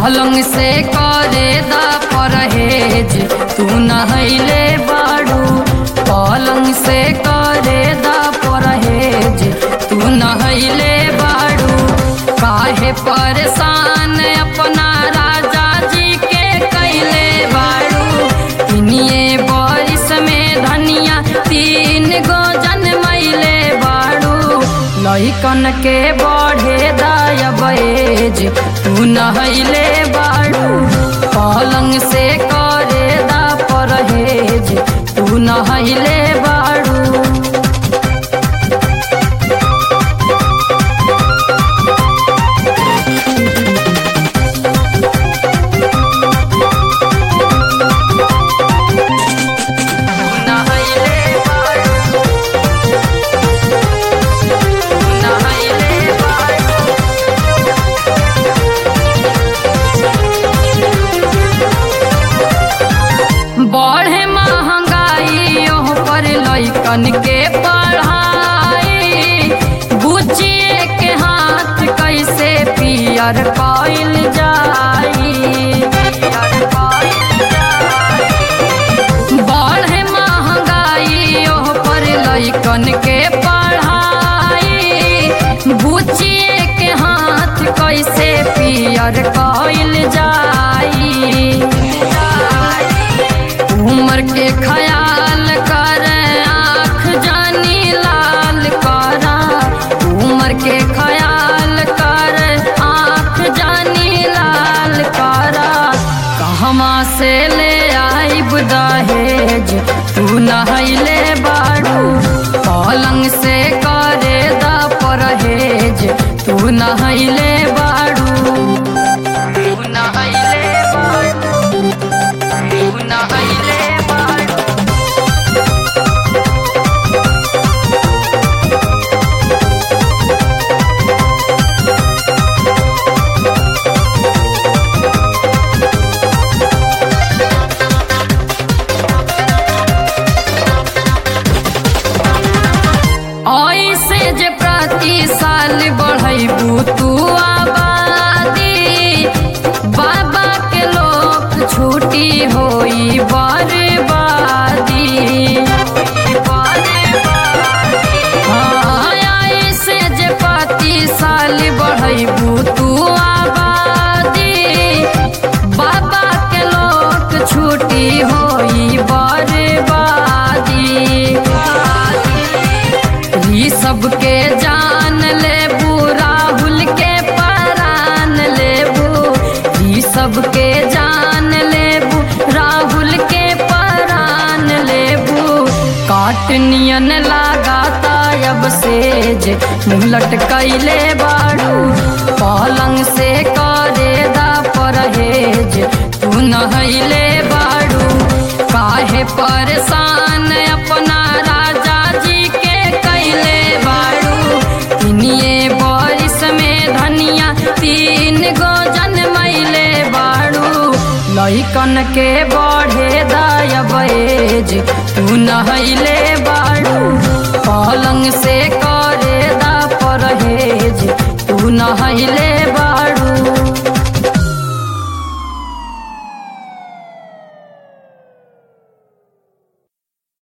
पलंग से करे दा परहेज तू नहैले बाड़ू पलंग से करे दा परहेज तू नहैले बाड़ू काहे परेशान अपना राजा जी के कैले बाड़ू इनिए बारिश में धनिया तीन गो जनमैले बाड़ू लइकन के बढ़े दायबेज तू नहैले बाड़ू पलंग से करे दा परहेज तू नहैले बाड़ू नहैले बाड़ू नहैले बाड़ू बढ़े महंगाई ओह पर लइकन के पढ़ाई बुझिए के हाथ कैसे पियर कइल जाई बढ़े महंगाई ओह पर लइकन के पढ़ाई बुझिए के हाथ कैसे पियर कइल जाई उम्र के ख्याल कर आँख जानी लाल करा उम्र के ख्याल कर आँख जानी लाल करा कहवा से ले आइब दहेज तू नहैले बाड़ू पलंग से करे दा परहेज तू नहैले बाड़ू तू नहैले बाड़ू तू नहैले बाड़ू ऐसे जे प्रति साल बढ़ैबू तू आबादी बाबा के लोक छुट्टी होई बर्बादी हाँ, ऐसे जे प्रति साल बढ़ैबू तू आबादी बाबा के लोक छुट्टी होई बर्बादी ई सबके जान लेबू राहुल के परान लेबू ई सबके जान लेबू राहुल के परान लेबू काट नियन लगाता अब सेज मुँह लटकैले बाड़ू पलंग से करे दा परहेज तू नहैले बाड़ू काहे परेशान अपना राजा जी के कैले बाड़ू तिनिए बारिश में धनिया तीन गो जनमैले बाड़ू लइकन के बढ़े दायबेज तू नहैले बाड़ू पलंग से करे दा परहेज तू नहैले